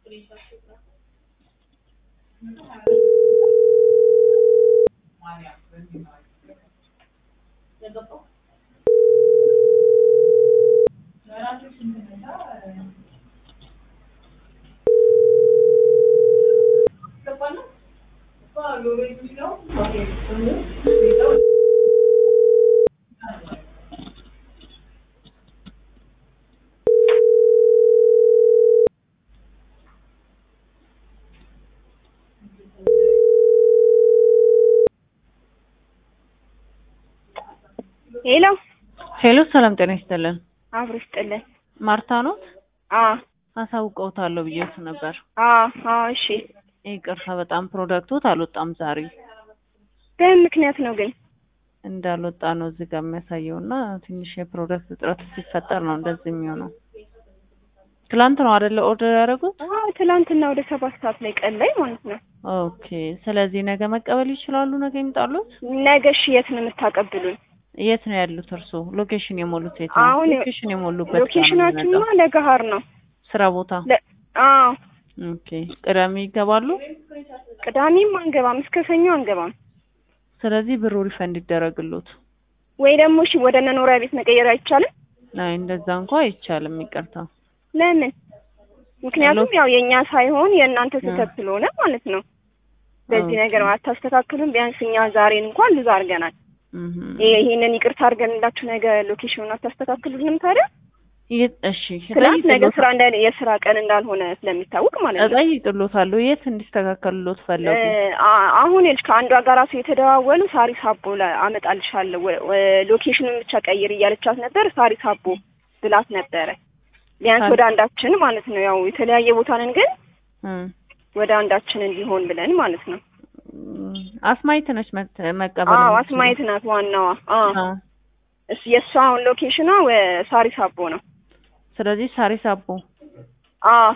ሄሎ ሄሎ ሰላም ጤና ይስጥልን። አብሮ ይስጥልን። ማርታ ኖት? አ አሳውቀውታለሁ ብዬሽ ነበር። አ አ እሺ ይቅርታ በጣም ፕሮዳክቶት አልወጣም ዛሬ በምን ምክንያት ነው ግን? እንዳልወጣ ነው እዚህ ጋር የሚያሳየው እና ትንሽ የፕሮዳክት እጥረት ሲፈጠር ነው እንደዚህ የሚሆነው። ትላንት ነው አይደለ ኦርደር ያደረጉት? አ ትላንትና ወደ ሰባት ሰዓት ላይ ቀን ላይ ማለት ነው። ኦኬ ስለዚህ ነገ መቀበል ይችላሉ? ነገ ይምጣሉት? ነገ እሺ የት ነው የምታቀብሉን? የት ነው ያሉት እርሶ? ሎኬሽን የሞሉት የት ነው? አሁን ሎኬሽን የሞሉበት ጋር ነው ሎኬሽናችንማ የሚመጣው። ለገሀር ነው። ስራ ቦታ። ለ- አዎ ኦኬ ቅዳሜ ይገባሉ? ቅዳሜም አንገባም፣ እስከ ሰኞ አንገባም። ስለዚህ ብሩ ሪፈንድ ይደረግሎት። ወይ ደግሞ እሺ ወደ መኖሪያ ቤት መቀየር አይቻልም? አይ እንደዛ እንኳ አይቻልም፣ ይቅርታ። ለምን? ምክንያቱም ያው የእኛ ሳይሆን የእናንተ ስህተት ስለሆነ ማለት ነው። በዚህ ኦኬ። ነገር አታስተካክሉም። ቢያንስ እኛ ዛሬን እንኳን ልዝ አድርገናል። እህ ይሄ- ይሄንን ይቅርታ አድርገንላችሁ ነገ ሎኬሽኑን አታስተካክሉልንም ታዲያ? የት እሺ ትናንት ነገ እጠይቅሎት- ስራ እንዳ የስራ ቀን እንዳልሆነ ስለሚታወቅ ማለት ነው። እጠይቅሎታለሁ የት እንዲስተካከልሎት ፈለጉ? እ- አ- አሁን ይኸውልሽ ከአንዷ ጋር ራሱ የተደዋወሉ ሳሪስ አቦ ላይ አመጣልሻለሁ ወ- ወ- ሎኬሽኑን ብቻ ቀይር እያለቻት ነበር። ሳሪስ አቦ ብላት ነበረ። ቢያንስ ሳሪ- ወደ አንዳችን ማለት ነው። ያው የተለያየ ቦታ ነን፣ ግን እም፣ ወደ አንዳችን እንዲሆን ብለን ማለት ነው። እም፣ አስማይት ነች መት- መቀበል አዎ የምትችለው? አስማየት ናት ዋናዋ። አዎ አዎ። እስ የእሷ አሁን ሎኬሽኗ ወ- ሳሪስ አቦ ነው። ስለዚህ ሳሪስ አቦ አዎ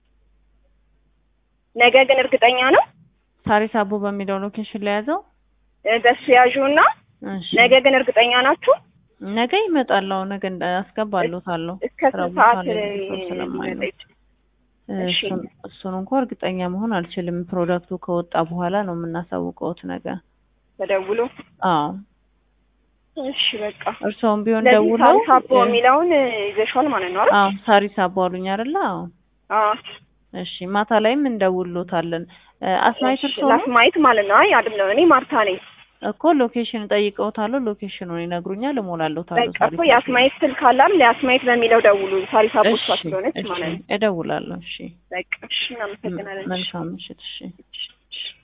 ነገ ግን እርግጠኛ ነው ሳሪስ አቦ በሚለው ሎኬሽን ላይ ያዘው። እ፣ በሱ ያዡና እሺ ነገ ግን እርግጠኛ ናችሁ? ነገ ይመጣለሁ። ነገ እንደ- አስገባሎታለሁ። እስከ ስራ ስንት ቦታ ሰዓት ላይ እ፣ ሰው ስለማይኖር ሊመጣ ይችላል? እሺ። እሱን እሱን እንኳን እርግጠኛ መሆን አልችልም። ፕሮዳክቱ ከወጣ በኋላ ነው የምናሳውቀውት ነገ። ተደውሎ አዎ እሺ በቃ እርስዎም ቢሆን ለዚህ ደውለው ሳሪስ አቦ የሚለውን እ፣ ይዘሽዋል ማለት ነው አይደል? አዎ ሳሪስ አቦ አሉኝ አይደለ? አዎ አዎ እሺ ማታ ላይም እንደውሎታለን። እ፣ አስማይት እርስዎ ነው ላስማየት ማለት ነው። አይ አይደለም፣ እኔ ማርታ ነኝ። እኮ ሎኬሽን ጠይቀውታለሁ። ሎኬሽኑን ይነግሩኛል፣ እሞላለታለሁ። በቃ እኮ የአስማየት ስልክ አለ አይደል? የአስማየት በሚለው ደውሉ። ሳሪስ አቦ እሷ ስለሆነች ማለት ነው። እደውላለሁ። እሺ በቃ እሺ፣ እናመሰግናለን። መልካም ምሽት። እሺ እሺ።